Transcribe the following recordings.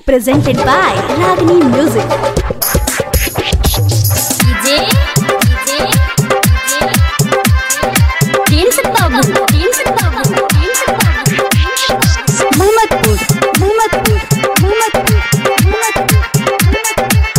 presented by Ragini Music. DJ, DJ, Dance Babu, Dance Babu, Dance Babu. Muhammadpur, Muhammadpur, Muhammadpur, Muhammadpur.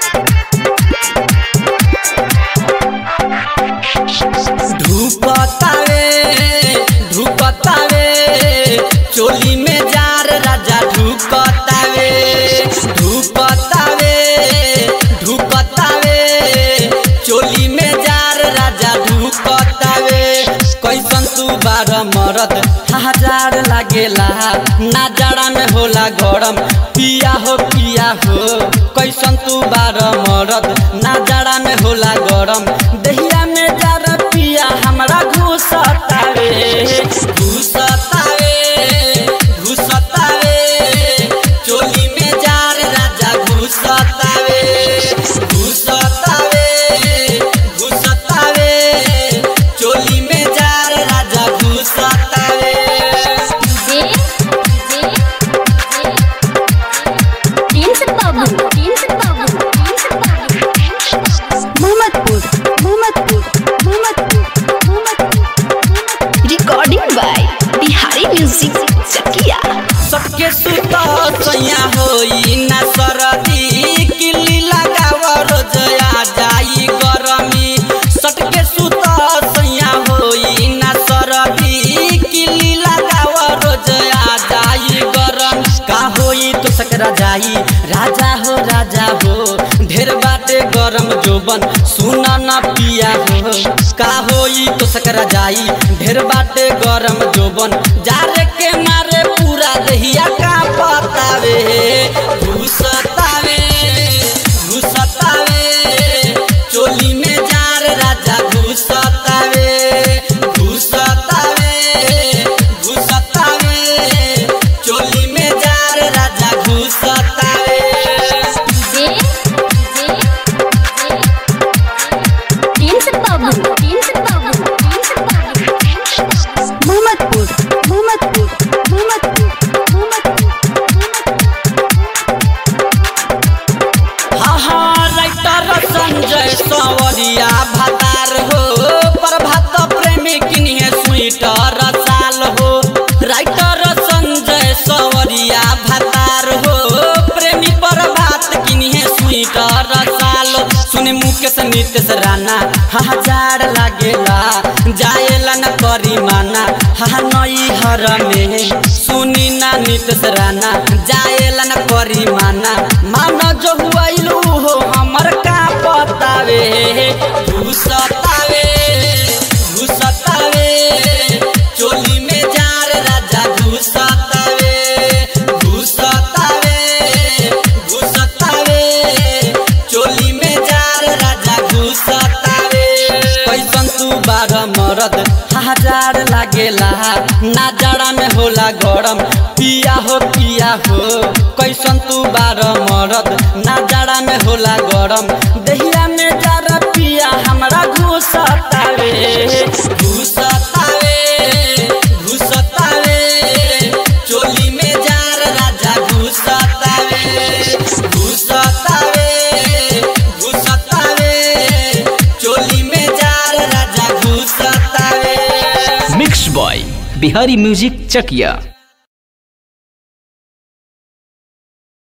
ढुकतावे ढुकतावे चोली में जार राजा ढुकतावे ढुकतावे ढुकतावे चोली में जार राजा ढुकतावे कैसन तू बार मरद हजार लागेला ना जाड़ा में होला गरम पिया हो पिया हो कैसन तू बार मरद ना जाड़ा में होला गरम दहिया में जार पिया हमरा घुसतावे घुसतावे घुसतावे चोली में जार राजा घुसतावे घुसतावे घुसतावे चोली में जार राजा घुसतावे DJ, DJ, Dance Babu, Dance Babu, Dance Babu. Muhammadpur, Muhammadpur, Muhammadpur, Muhammadpur. Recording by Bihari Music, Chakia. सबके सुत सैया होई ना सरदी किल्ली लगाव रोज आ जाई गरमी सटके सुत सैया होई ना सरदी किल्ली लगाव रोज आ जाई गरम का होई तो सकरा जाई राजा हो राजा हो ढेर बाटे गरम जोबन सुना ना पिया हो का होई तो सकरा जाई ढेर बाटे गरम जोबन जारे के मारे पूरा दहिया का पतावे घुसतावे घुसतावे चोली में जार राजा घुसतावे घुसतावे घुसतावे चोली में जार राजा घुसतावे DJ, Dance Babu, Dance Babu, Dance Babu. Muhammadpur, Muhammadpur, Muhammadpur, Muhammadpur, Muhammadpur. हाँ हाँ राइटर संजय सवरिया भतार हो प्रभात प्रेमी किन्हे स्वीटर साल हो राइटर संजय सवरिया भतार हो प्रेमी प्रभात किन्हे स्वीटर साल सुने मुकेश नीतीश राणा हजार लागेला जाएला न करी माना हा नई हर में सुनी ना नीतीश राणा जाएला न करी माना मान जो हुआइलू हो हमर का पतावे घुसतावे घुसतावे चोली में जार राजा घुसतावे घुसतावे घुसतावे चोली में जार राजा घुसतावे कैसन तू बार मरद हजार लागेला ना जाड़ा में होला गरम पिया हो पिया हो कैसन तू बार मरद ना जाड़ा में होला गरम दहिया में जारा पिया हमरा घुसतावे घुसतावे घुसतावे चोली में जार राजा घुसतावे घुसतावे घुसतावे चोली में जार राजा घुसतावे mix by Bihari music Chakiya